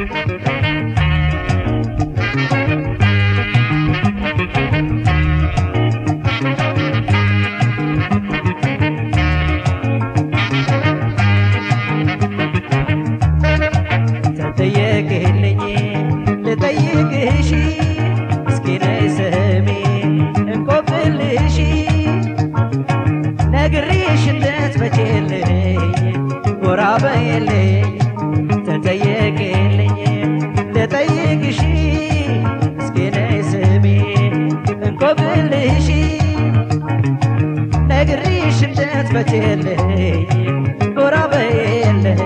ተጠየቅልኝ ልጠይቅሽ እስኪ ነይ ስሚ እንቆቅልሽ ነግሬሽ እንድትመጪልኝ ጎራ በይልኝ ተጠየቅልኝ ልጠይቅሽ እስኪ ነይ ስሚ እንቆቅልሽ ነግሬሽ እንድትመጪልኝ ጎራ በይልኝ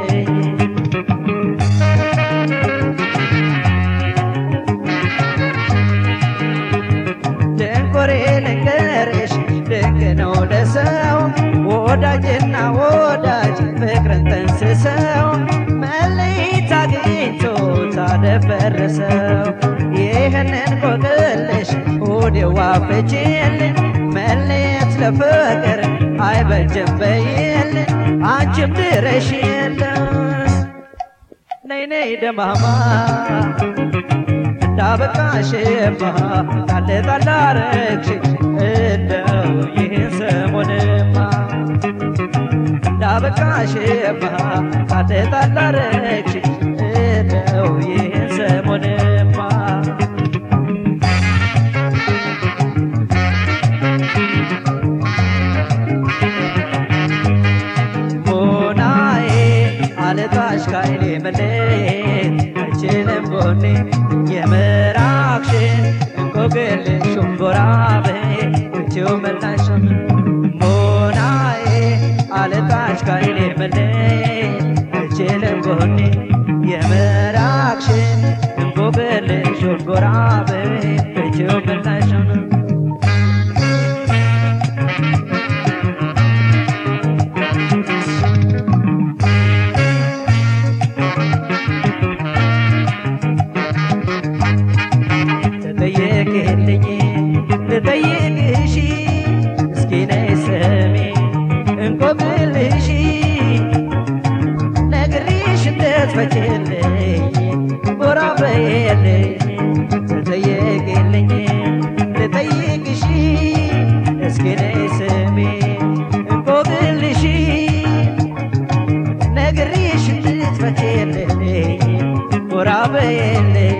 ድንቆሬ ልንገርሽ ድንቅ ነው ለሰው ወዳጅና ወዳጅ ፍቅርን ጠንስሰው መለየት አግኝቶ ታደፈረሰው ይህንን ቆቅልሽ ወዲዋ ፍቺልን መለየት ለፍቅር አይበጅም በይልን አንቺም ድረሽልን ነይ ነይ ደማማ እንዳበቃሽማ ጣል ጣል አረግሽ እንደው ይህን ሰሞንማ እንዳበቃሽማ ጣል ጣል አረግሽ እንደው ይህን ሰሞንማ ሞናዬ አልጣሽ ካይኔ መለየት አይችልም ጎኔ የምራቅሽን እንቆቅልሹን ጎራ በይ ውጪው መላሽም ሞናዬ አልጣሽ ካይኔ መለየት አይችልም ጎኔ የምራቅሽን እንቆቅልሹን ጎራ በይ ውጪው መላሽም ተጠየቅልኝ ልጠይቅሽ እስኪ ነይ ስሚ እንቆቅልሽ ነግሬሽ እንድትፈቺልኝ ጎራ በይልኝ ተጠየቅልኝ ልጠይቅሽ እስኪ ነይ ስሚ እንቆቅልሽ ነግሬሽ እንድትፈቺልኝ ጎራ በይልኝ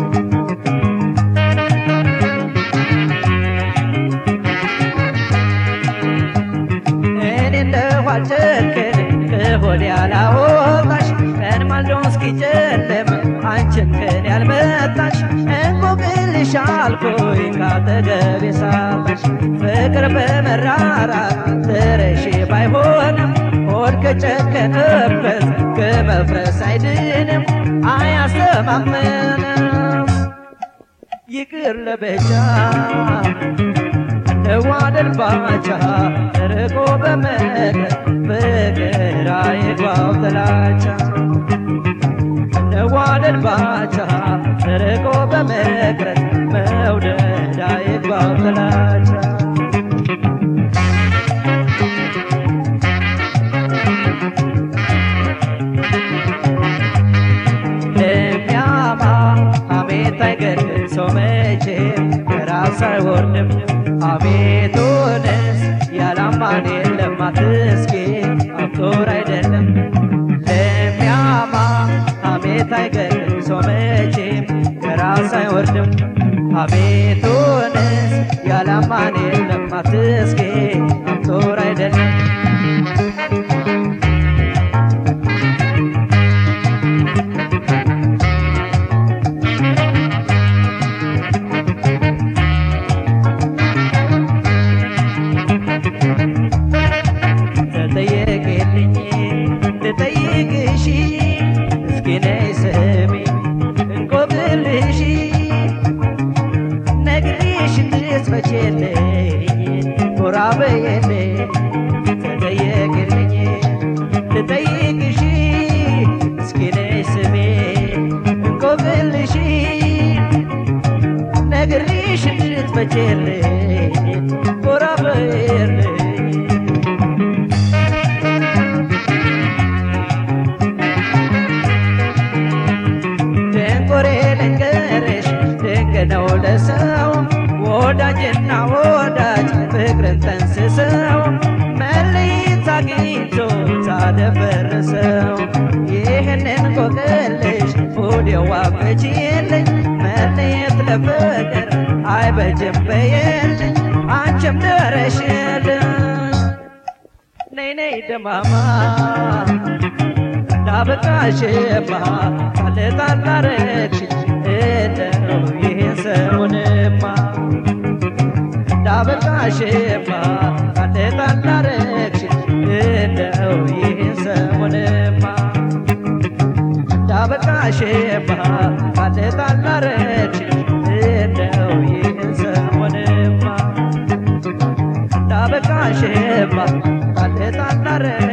እኔ እንደው አልጨክን ከሆዴ ያላወጣሽ ቀን ማልዶ እስኪጨልም አንቺን ከኔ ያልመጣሽ እንቆቅልሽ አልኩኝ ካጠገቤ ሳጣሽ ፍቅር በመራራት ትረሺ ባይሆንም ሆድ ከጨከነበት ከመፍረስ አይድንም አያስተማምንም ይቅር ለበጃ ለዋደል ባቻ ርቆ በመቅረት ፍቅር አይግባው ጥላቻ ለዋደል ባቻ ርቆ በመቅረት መውደድ አይግባው ጥላቻ ለሚያማ ሐሜት አይገድል ሰው መቼም ከራስ አይወርድም አቤቱንስ ያላማን የለም አትስኪ አፍቶር አይደለም ለሚያማ ሐሜት አይገድል ሰው መቼም ከራስ አይወርድም አቤቱንስ ያላማን የለም አትስኪ አፍቶር አይደለም ተጠየቅልኝ ልጠይቅሽ እስኪ ነይ ስሚ እንቆቅልሽ ነግሬሽ እንድትፈቺልኝ ጎራ በይልኝ ተጠየቅልኝ ልጠይቅሽ እስኪ ነይ ስሚ እንቆቅልሽ ነግሬሽ እንድትፈቺልኝ ጎራ በይልኝ እንቆቅልሽ ወዲያው አፈቺልኝ መለየት ለፍቅር አይበጅም በየልኝ አንቺም ደረሽልኝ ነይ ነይ ደማማ ዳበቃሽማ ካልጣላረች እንደው ይህን ሰሙንማ ዳበቃሽማ ካልጣላረች እንደው ይህን ሰሙንማ ዳበቃሽማ ካልጣላረች እንደው ይህን ሰሙንማ ዳበቃሽማ ካልጣላረች